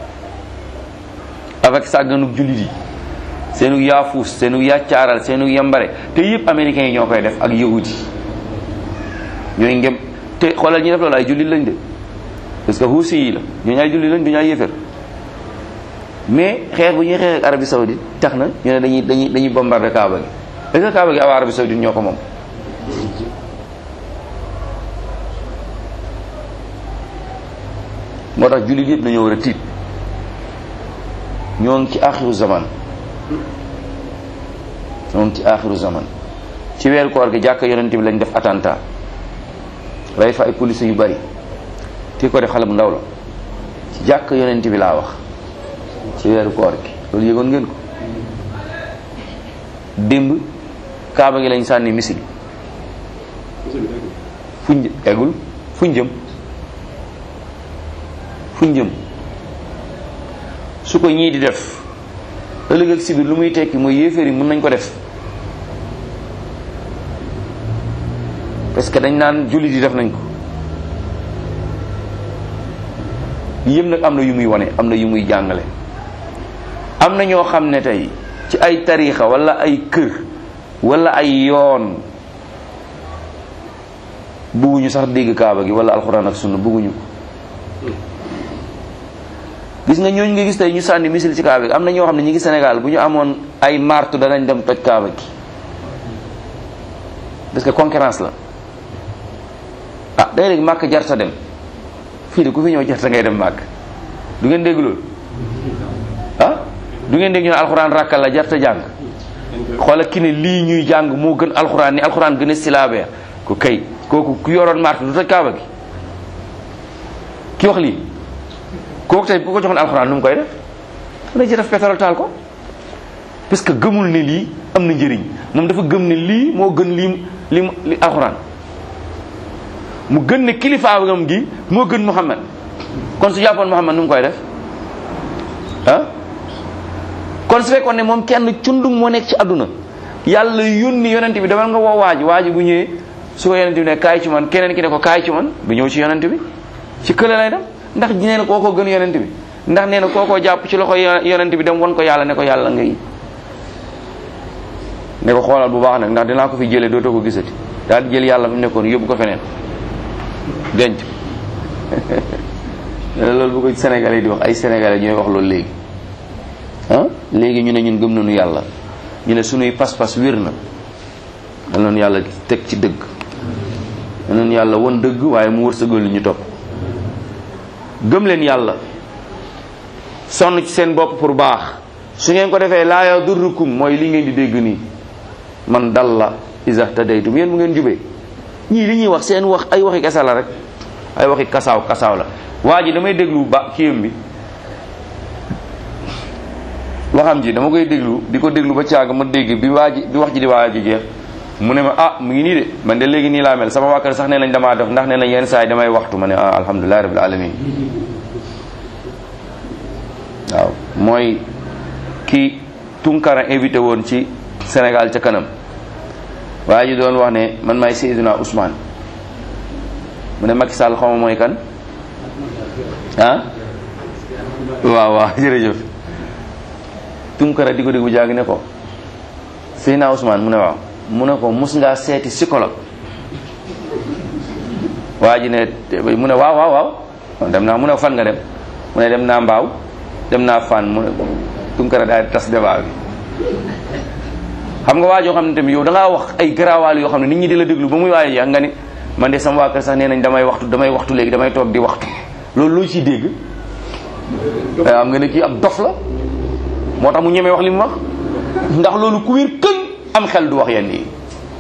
avec sàgganug jullit yi seenu yaafuus seenu yàccaaral seenu yambare te yëpp américains yi ñoo koy def ak yahud yi ñooy ngem te xoolal ñi def loolu ay jullit lañ de parce que huusi yi la ñooñu ay jullit lañ du ñu ay yëfër mais xeex bu ñuy xeex ak Arabie Saoudite tax na ñu ne dañuy dañuy dañuy bombarder Kaaba gi est-ce que Kaaba gi awa Arabie Saoudite ñoo ko moom moo tax jullit yëpp dañoo war a tiit ñoo ngi ci axiru zaman ñoo ngi ci axiru zaman ci weeru koor gi jàkka yonent bi lañ def attentat rey fa ay police yu bari ki ko def xale bu ndaw la ci jàkka yonent bi laa wax ci weeru koor gi loolu yëgoon ngeen ko démb kaaba gi lañ sànni misil fuñ eggul fuñ jëm fuñ jëm su ko ñii di def ëllëg ak si biir lu muy tekki mooy yéeféer yi mën nañ ko def parce que dañ naan jullit yi def nañ ko yëpp nag am na yu muy wane am na yu muy jàngale am na ñoo xam ne tey ci ay tariixa wala ay kër wala ay yoon bugguñu sax dégg kaaba gi wala alxuraan ak sunna bugguñu ko gis nga ñooñu nga gis tey ñu sànni misil ci kaaba gi am na ñoo xam ne ñi ngi Sénégal bu ñu amoon ay martu danañ dem toj kaaba gi parce que concurrence la ah day léegi màkk jarta dem fii de ku fi ñëw jarta ngay dem màkk du ngeen dégg loolu ah du ngeen dégg ñu ne alxuraan rakkal la jarta jàng xoola ki ne lii ñuy jàng moo gën alxuraan ni alxuraan gën a silaabeer ku kay kooku ku yoroon martu du toj kaaba gi ki wax lii kooku tey bu ko joxoon alxuraan nu mu koy def dana ci def pétrole taal ko parce que gëmul ne lii am na njëriñ moom dafa gëm ne lii moo gën lii li li alxuraan mu gën ne kilifaagam gi moo gën Muhammad kon su jàppoon Muhammad nu mu koy def ah kon su fekkoon ne moom kenn cundum moo nekk ci àdduna yàlla yónni yonent bi demal nga woo waaji waaji bu ñëwee su ko yonent bi ne kaay ci man keneen ki ne ko kaay ci man bu ñëw ci yonent bi ci kële lay dem ndax nee na kookoo gën yonent bi ndax nee na kookoo jàpp ci loxo yonent bi dem won ko yàlla ne ko yàlla ngay ne ko xoolal bu baax nag ndax dinaa ko fi jëlee dootoo ko gisati daal di jël yàlla mu nekkoon yóbbu ko feneen denc loolu bu ko Sénégalais di wax ay Sénégalais ñooy wax loolu léegi ah léegi ñu ne ñun gëm nañu yàlla ñu ne suñuy pas-pas wér na yal nañu yàlla teg ci dëgg yal nañu yàlla won dëgg waaye mu wërsëgal li ñu topp gëm leen yàlla sonn ci seen bopp pour baax su ngeen ko defee laa yadurrukum mooy li ngeen di dégg nii man dal la isa tadaytum yéen bu ngeen jubee ñii li ñuy wax seen wax ay waxi kasa la rek ay waxi kasaaw kasaaw la waa ji damay déglu ba kiyam bi waxam ji dama koy déglu di ko déglu ba caag ma dégg bi waa ji bi wax ji di waa ji jeex mu ne ma ah mu ngi nii de man de léegi nii laa mel sama waa kër sax nee nañ damaa def ndax nee nañ yenn saa yi damay waxtu ma ne ah alhamdulilahi rabbil alamin waaw mooy ki Tunkara invité woon ci Sénégal ca kanam waa ji doon wax ne man maay Seydina Ousmane mu ne Macky Sall xawma mooy kan ah waaw waaw jërëjëf Tunkara di ko dégg bu jàng ne ko Seydina Ousmane mu ne waaw mu ne ko mus ngaa seeti psychologue waa ji ne mu ne waaw waaw waaw dem naa mu ne fan nga dem mu ne dem naa mbaaw dem naa fan mu ne Tunkara daal di tas débat bi xam nga waa joo xam ne tamit yow da ngaa wax ay garaawaal yoo xam ne nit ñi di la déglu ba muy waaye yaa nga ni man de sama waa kër sax nee nañ damay waxtu damay waxtu léegi damay toog di waxtu loolu loo ciy dégg am nga ne kii ab dof la moo tax mu ñemee wax li mu wax ndax loolu ku wér këng am xel du wax yenn yi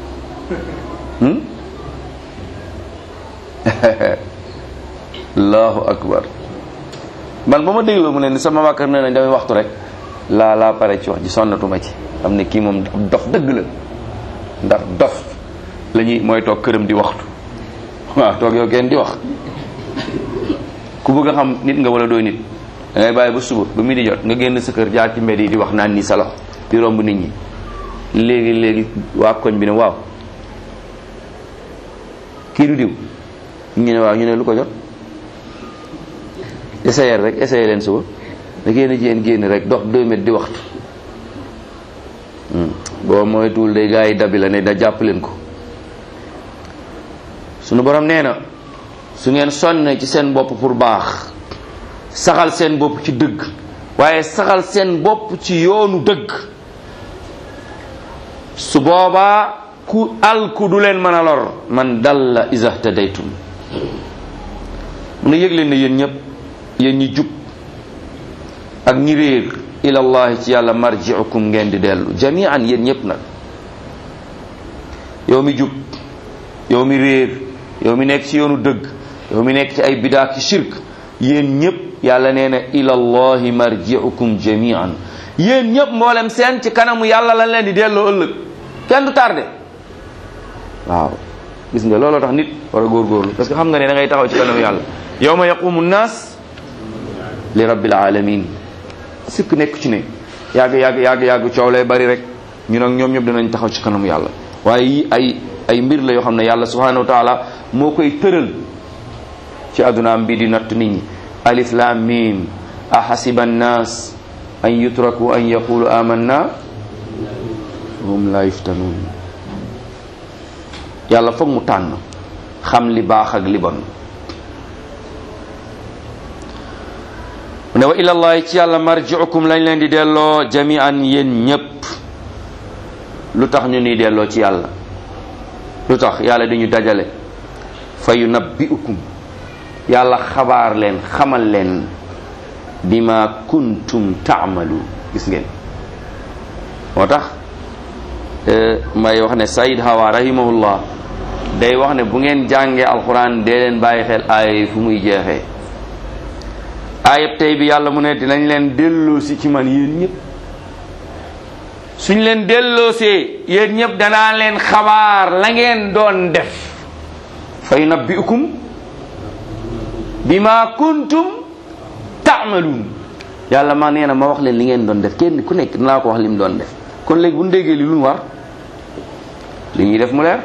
allahu akbar man ba ma dégloo mu ne ni sama waa kër nee nañ damay waxtu rek laa laa pare ci wax ji sonnatuma ci xam ne kii moom ab dof dëgg la ndax dof la ñuy mooy toog këram di waxtu waaw toog yow kenn di wax ku bëgg a xam nit nga wala doo nit da ngay bàyyi ba suba ba mi di jot nga génn sa kër jaar ci mbedd yi di wax naan nii sa loxo di romb nit ñi léegi léegi waa koñ bi ne waaw kii du diw ñu ne waaw ñu ne lu ko jot essayer rek essayer leen suba da génn jigéen génn rek dox deux mètres di waxtu boo moytuwul day gaa yi dabi la ne da jàpp leen ko sunu borom nee na su ngeen sonne ci seen bopp pour baax saxal seen bopp ci dëgg waaye saxal seen bopp ci yoonu dëgg su boobaa ku alku du leen mën a lor man dalla iza tadaytum mu ne yëg leen ne yéen ñëpp yéen ñi jub ak ñi réer ilallahi ci yàlla marjiukum ngeen di dellu jamian yéen ñëpp nag yow mi jub yow mi réer yow mi nekk ci yoonu dëgg yow mi nekk ci ay bidaa ki shirk yéen ñëpp yàlla nee na ilallahi marjiukum jamian yéen ñëpp mboolem seen ci kanamu yàlla lañ leen di delloo ëllëg kenn du tardé waaw gis nga looloo tax nit war a góorgóorlu parce que xam nga ne da ngay taxaw ci kanamu yàlla yawma yaqumu nnaas li rabbil alamin sikk nekk ci ne yàgg yàgg yàgg yàgg coow lay bari rek ñu nag ñoom ñëpp dinañ taxaw ci kanamu yàlla waaye yi ay ay mbir la yoo xam ne yàlla subhanahu wa taala moo koy tëral ci addunaam bi di natt nit ñi alif lam mim ahasiba annas an yutraku an yaqulu amanna hum la yuftanun yàlla foog mu tànn xam li baax ak li bon mu ne wa ilallahi ci yàlla marjiukum lañ leen di delloo jamian yéen ñépp lu tax ñu ni delloo ci yàlla lu tax yàlla di ñu dajale fa yunabbiukum yàlla xabaar leen xamal leen bima kuntum taamalu gis ngeen moo tax may wax ne Saïd Hawa rahimahullah day wax ne bu ngeen jàngee alquran dee leen bàyyi xel aaya fu muy jeexee aayab tey bi yàlla mu ne dinañ leen delloosi ci man yéen ñëpp suñ leen delloosee yéen ñëpp danaa leen xabaar la ngeen doon def fa yunabbiukum bima kuntum taamaluun yàlla ma nee na ma wax leen li ngeen doon def kenn ku nekk dinaa ko wax li mu doon def kon léegi bu ñu déggee li lu ñu war li ñuy def mu leer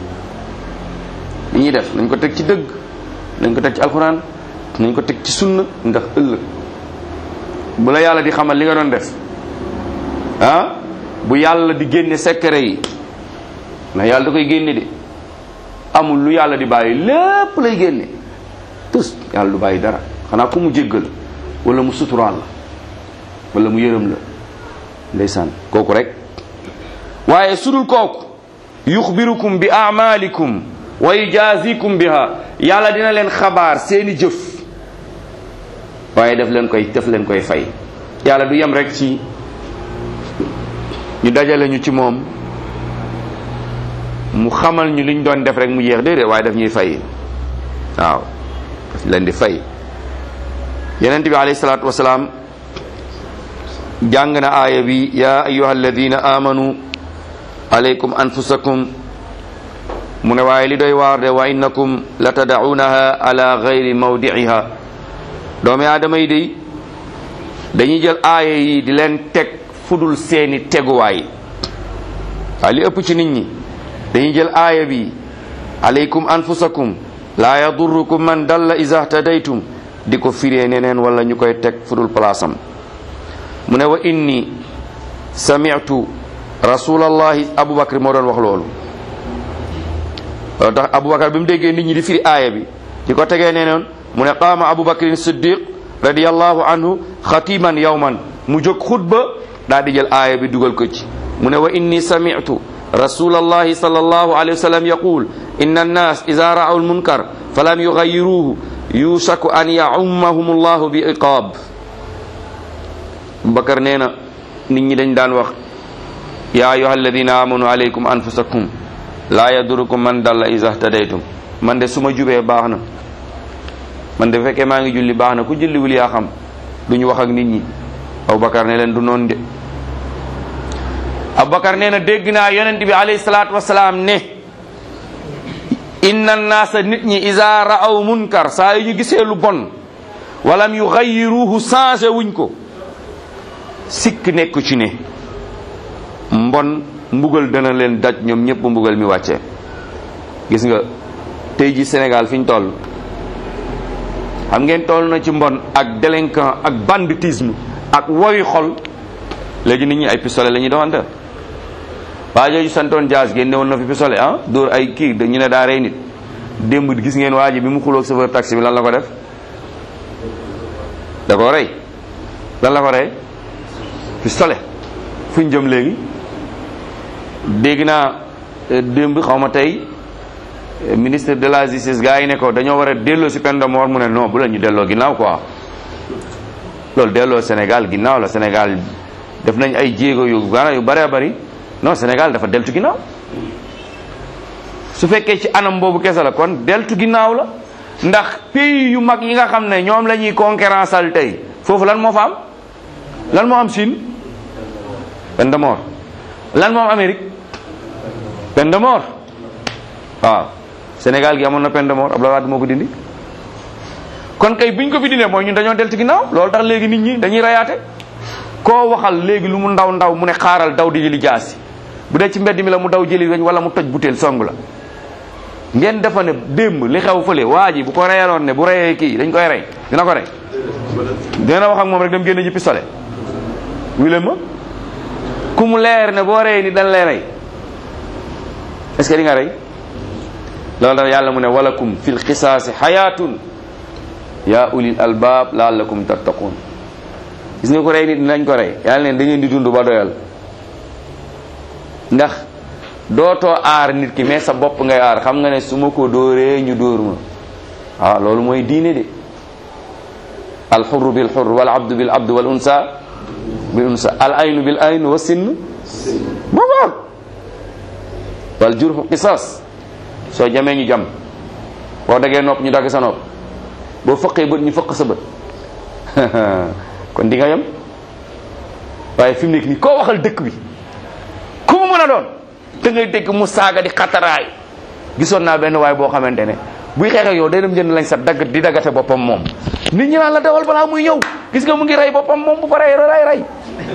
li ñuy def nañ ko teg ci dëgg nañ ko teg ci alxuraan nañ ko teg ci sunna ndax ëllëg bu la yàlla di xamal li nga doon def ah bu yàlla di génne secret yi ndax yàlla da koy génne de amul lu yàlla di bàyyi lépp lay génne tus yàlla du bàyyi dara xanaa ku mu jéggal wala mu suturaal la wala mu yërëm la ndeysaan kooku rek waaye sudul kooku yuxbirukum bi amalikum wa yujazikum biha yàlla dina leen xabaar seeni jëf waaye def leen koy def leen koy fay yàlla du yem rek ci ñu dajale ñu ci moom mu xamal ñu liñ doon def rek mu yéex déedéet waaye daf ñuy fay waaw daf leen di fay yenent bi alayhi salaatu wasalaam jàng na aaya bi ya ayuha alladina amanu alaykum anfusakum mu ne waaye li doy waar de wa innakum la tadaunaha ala gayri mawdiiha doomi aadama yi day dañuy jël aaya yi di leen teg fudul seeni teguwaay waaye li ëpp ci nit ñi dañuy jël aaya bi alaykum anfusakum laa yadurrukum man dalla iza htadaytum di ko firee neneen wala ñu koy teg fudul palaasam mu ne wa inni sami'tu rasulallahi abubakar moo doon wax loolu loolu tax abubakar bi mu déggee nit ñi di firi aaya bi di ko tegee neneen mu ne qaama abubakrin siddiq radiyallahu anhu xatiman yawman mu jóg xutba daal di jël aaya bi dugal ko ci mu ne wa inni sami'tu rasulallahi sallallahu alayhi wa sallam yaqul inna annas ida ra'aw almunkar falam yughayyiruhu yushaku an ya'ummahum allahu bi iqab Bakar nee na nit ñi dañ daan wax ya ayuha alladina amanu alaykum anfusakum laa yadurukum man dalla iza htadaytum man de su ma jubee baax na man de fekkee maa ngi julli baax na ku julliwul yaa xam duñu wax ak nit ñi Abubakar ne leen du noonu de Abubakar nee na dégg naa yonent bi alayhi salaatu wasalaam ne inna naasa nit ñi iza ra'aw munkar saa yu ñu gisee lu bon walam yughayyiruhu changé wuñ ko sikk nekku ci ne mbon mbugal dana leen daj ñoom ñëpp mbugal mi wàcce gis nga tey ji Sénégal fi ñu toll xam ngeen toll na ci mbon ak délinquant ak banditisme ak woyu xol léegi nit ñi ay pistolet la ñuy doxante waa jooju santoon jaas génne woon na fi pistolet ah dóor ay kii dañu ne daa rey nit démb gis ngeen waa ji bi mu xuloog chauffeur taxi bi lan la ko def da ko rey lan la ko rey pistolet fu ñu jëm léegi dégg naa démb xaw ma tey ministre de la justice gars yi ne ko dañoo war a delloo si peine de mort mu ne non bu la ñu delloo ginnaaw quoi loolu delloo Sénégal ginnaaw la Sénégal def nañ ay jéego yu gana yu bëree bëri non Sénégal dafa deltu ginnaaw su fekkee ci anam boobu kese la kon deltu ginnaaw la ndax pays yu mag yi nga xam ne ñoom la ñuy concurrence al tey foofu lan moo fa am lan moo am Chine peine de mort lan moo am Amérique peine de mort waaw Sénégal gi amoon na peine de mort Abdoulaye Wade moo ko dindi kon kay biñ ko fi dindee mooy ñun dañoo deltu ginnaaw loolu tax léegi nit ñi dañuy rayaate koo waxal léegi lu mu ndaw ndaw mu ne xaaral daw di jëli jaasi bu dee ci mbedd mi la mu daw jëli weñ wala mu toj butéel song la ngeen defa ne démb li xew fële waa ji bu ko reyaloon ne bu reyee kii dañ koy rey dina ko rey dina wax ak moom rek dem génne ji pistolet wile ma ku mu leer ne boo reyee ni dañ lay rey est-ce que di nga rey loolu tax yàlla mu ne walakum fil xisaasi xayaatun yaa ulil albaab laallakum tattaqun gis nga ko rey nit dinañ ko rey yàlla neen da ngeen di dund ba doyal ndax dootoo aar nit ki mais sa bopp ngay aar xam nga ne su ma ko dóoree ñu dóor ma waaw loolu mooy diine de alxurru bil xurr wal abdu bil abdu wal unsa bil unsa al aynu bil aynu wa sinn booboog wal jurxu qisas soo jamee ñu jam boo dagee nopp ñu dagg sa nopp boo fëqee bët ñu fëq sa bët kon di nga yem waaye fi mu nekk nii koo waxal dëkk bi ku mu mën a doon da ngay dégg mu saaga di xataraay gisoon naa benn waay boo xamante ne buy xeex ak yow day dem jënd lañ sa dagg di daggate boppam moom nit ñi naan la dawal balaa muy ñëw gis nga mu ngi rey boppam moom bu paree ray rey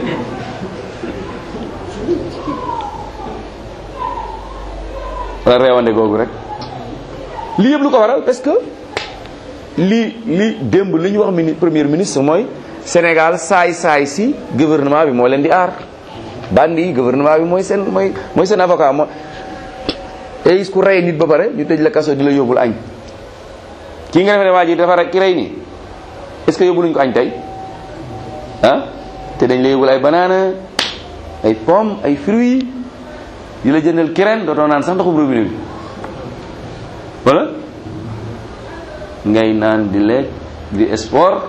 wala reewande googu rek lii yëpp lu ko waral parce que lii li démb li ñu wax mini premier ministre mooy Sénégal saay saay si gouvernement bi moo leen di aar bandi yi gouvernement bi mooy seen mooy mooy seen avocat moo tey ku rey nit ba pare ñu tëj la kaso di la yóbbul añ kii nga defe ne waa ji dafa rek ki rey nii est-ce que yóbbu nañ ko añ tey ah te dañ la yóbbul ay banaana ay pomme ay fruits di la jëndal kireen dootoo naan sax ndoxum robinet bi wala ngay naan di lekk di sport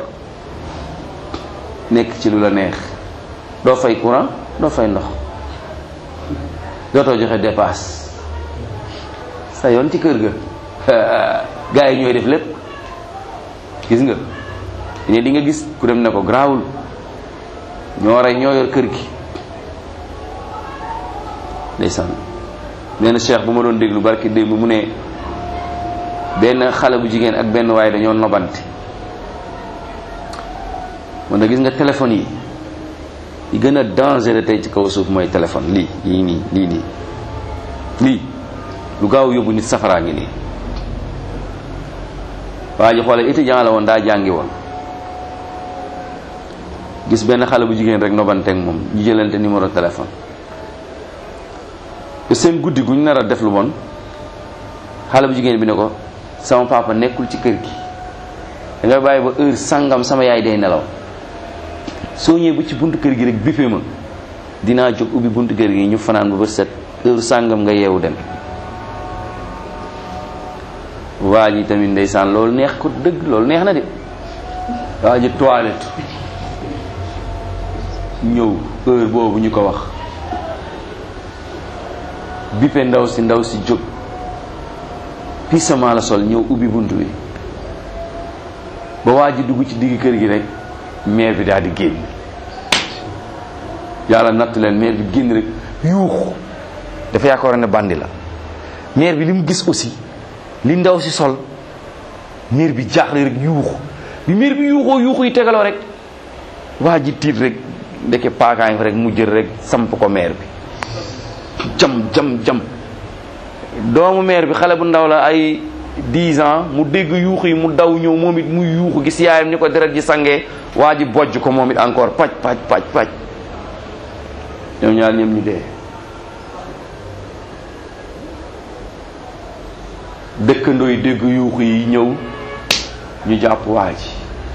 nekk ci lu la neex doo fay courant doo fay ndox dootoo joxe dépasse sa yoon ci kër ga gars yi ñooy def lépp gis nga ne di nga gis ku dem ne ko garaawul ñoo rey ñoo yor kër gi ndeysaan nee na cheikh bu ma doon déglu barki démb mu ne benn xale bu jigéen ak benn waaye dañoo nobante man na gis nga téléphone yi yi gën a dangereux tey ci kaw suuf mooy téléphone lii lii nii lii nii lii lu gaaw yóbbu nit safaraa ngi nii waa ji xoole étudiant la woon daa jàngi woon gis benn xale bu jigéen rek nobanteeg moom ñu jëlante numéro téléphone te seen guddi gu ñu nar a def lu bon xale bu jigéen bi ne ko sama papa nekkul ci kër gi da nga bàyyi ba heure sangam sama yaay day nelaw soo ñëwee ba ci buntu kër gi rek bippé ma dinaa jóg ubbi buntu kër gi ñu fanaan ba ba set heure sangam nga yeewu dem waa ji tamit ndeysaan loolu neex ko dëgg loolu neex na de waa ji toilette ñëw heure boobu ñu ko wax bippe ndaw si ndaw si jóg pisament la sol ñëw ubbi bunt bi ba waa ji dugg ci digg kër gi rek maire bi daal di génn yàlla natt leen maire bi génn rek yuuxu dafa yaakaar ne bandi la maire bi li mu gis aussi li ndaw si sol maire bi jaaxle rek yuuxu bi maire bi yuuxoo yuuxu yi tegaloo rek waa ji tiit rek ndeke paakaay fa rek mu jël rek samp ko maire bi jam jam jam doomu maire bi xale bu ndaw la ay 10 ans mu dégg yuuxu yi mu daw ñëw moom it muy yuuxu gis yaayam ni ko deret ji sangee waa ji bojj ko moom it encore paj paj paj paj ñoom ñaar ñoom ñu dee dëkkandoo yi dégg yuuxu yi ñëw ñu jàpp waa ji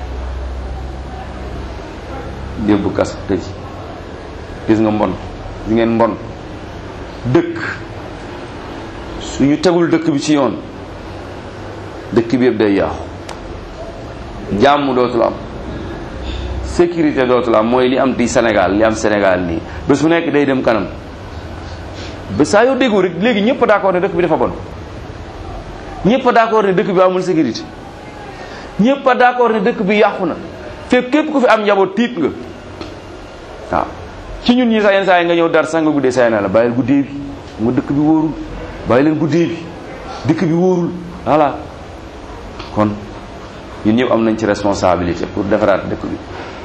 yóbbu kas tëj gis nga mbon gis ngeen mbon dëkk suñu tegul dëkk bi ci yoon dëkk bi yëpp day yàqu jàmm dootul am sécurité dootul am mooy li am di Sénégal li am Sénégal nii bés bu nekk day dem kanam ba saa yoo déggoo rek léegi ñëpp d'accord ne dëkk bi dafa bon ñëpp d'accord ne dëkk bi amul sécurité ñëpp d'accord ne dëkk bi yàqu na fekk képp ku fi am njaboot tiit nga waaw ci ñun ñi sax yenn saa yi nga ñëw dar sax nga guddee saa na la bàyyil guddee bi nga dëkk bi wóorul bàyyi leen guddee bi dëkk bi wóorul voilà kon ñun ñëpp am nañ ci responsabilité pour defaraat dëkk bi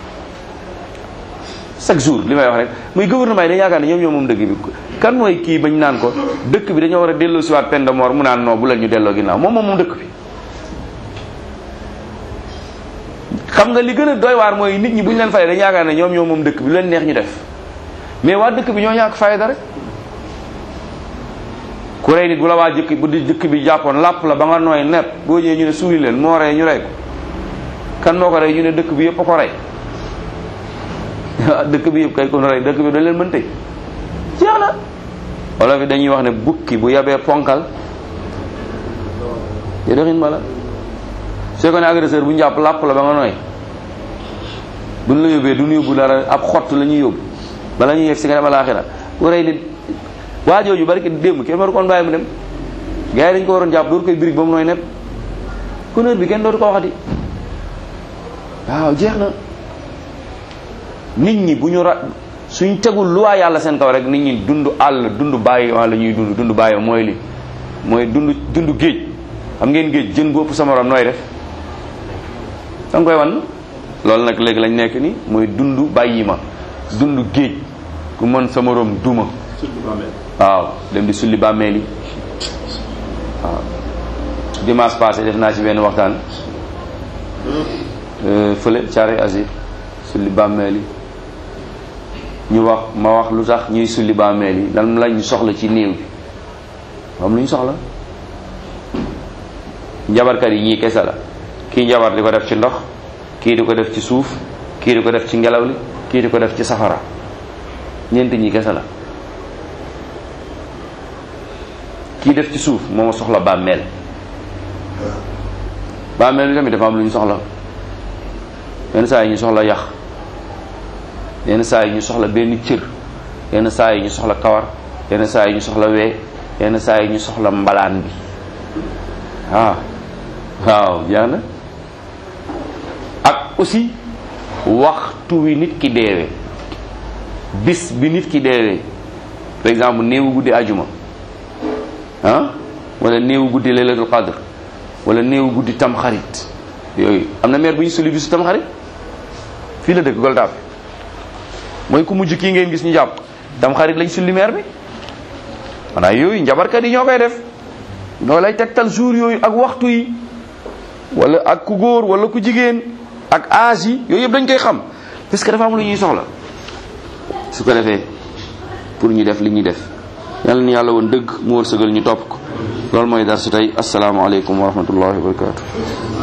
chaque jour li may wax rek muy gouvernement yi dañu yaakaar ne ñoom ñoo moom dëkk bi kan mooy kii bañ naan ko dëkk bi dañoo war a delloo siwaat peine de mort mu naan non bu leen ñu delloo ginnaaw moom moom moom dëkk bi xam nga li gën a doy waar mooy nit ñi bu ñu leen fayee dañu yaakaar ne ñoom ñoo moom dëkk bi lu leen neex ñu def mais waa dëkk bi ñoo ñàkk fayda rek ku rey nit bu la waa jëkk bu di jëkk bi jàppoon làpp la ba nga nooy nepp boo ñëwee ñu ne suuli leen moo rey ñu rey ko kan moo ko rey ñu ne dëkk bi yëpp a ko rey dëkk bi yëpp kay kon rey dëkk bi dañ leen mën tëj jeex na wala fi dañuy wax ne bukki bu yabee ponkal te doxin ma la soo ko ne agresseur bu njàpp làpp la ba nga nooy buñ la yóbbee duñ yóbbu dara ab xott la ñuy yóbbu bala ñuy yegg si nga dem alaaxira ku rey nit waa jooju bari ki démb kenn waru koon bàyyi mu dem gars yi dañu ko waroon jàpp dootu koy birig ba mu nooy nepp honneur bi kenn dootu ko waxati waaw jeex na nit ñi bu ñu ra suñ tegul lu waa yàlla seen kaw rek nit ñi dund àll dund bàyyi la ñuy dund dund bàyyi mooy li mooy dund dund géej xam ngeen géej jën bu ëpp sa morom nooy def da nga koy wan loolu nag léegi lañ nekk ni mooy dund bàyyi ma dund géej ku mën sa morom duma waaw dem di sulli bàmmeel yi waaw dimanche passé def naa ci benn waxtaan fële caare asir sulli bàmmeel yi ñu wax ma wax lu tax ñuy sulli bàmmeel yi lan lañ soxla ci néew bi am lu ñu soxla njabarkat yi ñii kese la kii njabar di ko def ci ndox kii di ko def ci suuf kii di ko def ci ngelaw li kii di ko def ci safara ñeent ñi kese la kii def ci suuf moo soxla bàmmeel bàmmeel bi tamit dafa am lu ñu soxla yenn saa yi ñu soxla yax yenn saa yi ñu soxla benn cër yenn saa yi ñu soxla kawar yenn saa yi ñu soxla wee yenn saa yi ñu soxla mbalaan bi waaw waaw jeex na ak aussi waxtu wi nit ki deewee bis bi nit ki deewee par exemple néewu guddi ajuma ah wala néewu guddi laylatul qadr wala néewu guddi tamxarit yooyu am na maire bu ñu suli bisu tamxarit fii la dëkk Goltaaf mooy ku mujj kii ngeen gis ñu jàpp tamxarit lañ sulli maire bi xanaa yooyu njabarkat yi ñoo koy def ñoo lay tegtal jour yooyu ak waxtu yi wala ak ku góor wala ku jigéen ak âge yi yooyu yëpp dañ koy xam parce que dafa am lu ñuy soxla su ko defee pour ñu def li ñuy def yàlla ni yàlla woon dëgg mu wërsëgal ñu topp ko loolu mooy dar su tey asalaamaaleykum wa rahmatullahi wa barakatu